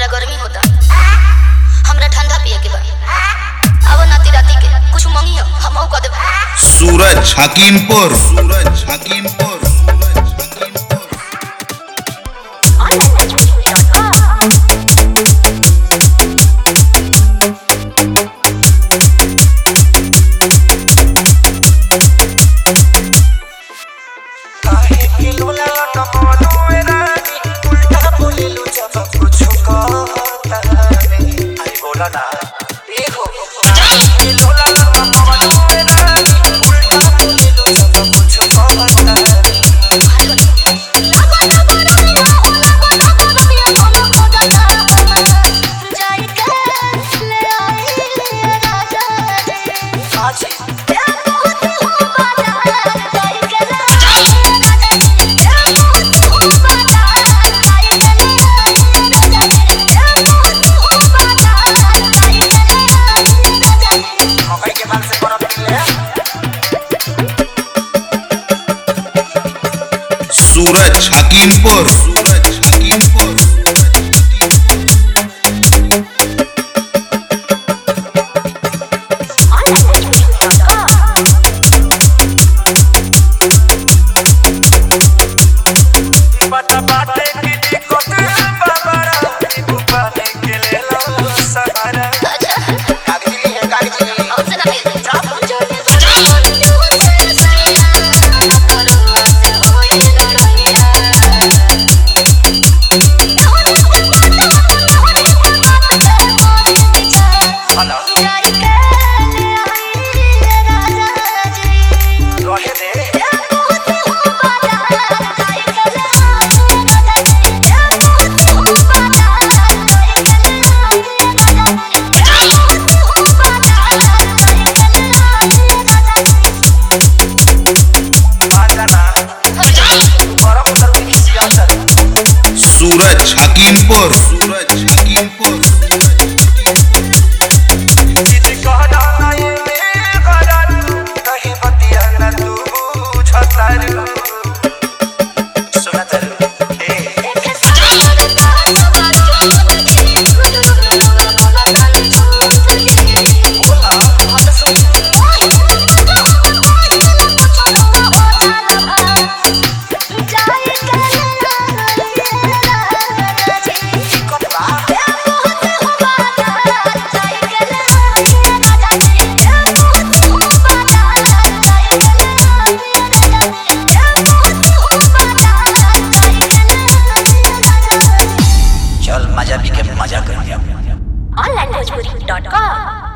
हमरा गर्मी होता हमरा ठंडा पिए के बा अब नाती राती के कुछ मंगी हो हम ऊ कर देब सूरज हकीमपुर सूरज हकीमपुर काहे कि लोला लटकलो ए रानी उल्टा बोलेलु जब कुछ कहता नहीं अरे बोला ना ए हो काहे कि लोला लटकलो ए रानी उल्टा बोलेलु जब कुछ कहता नहीं आज मकई के बाल से बर्फ निकले सूरज हकीमपुर सूरज हकीमपुर पता बाटे की दिक्कत बाबरा नींबू पानी के ले लो सहारा कागजी है कागजी हेलो रहे दे आजाना बर्फ उतर के किसी अंदर सूरज हकीमपुर सूरज हकीमपुर दीदी कहना नहीं मैं करा तू कहीं बतिया न तू बुझतारू सुनतारू ए दिक्कत बा चल मजा भी के मजा कर ऑनलाइन भोजपुरी डॉट कॉम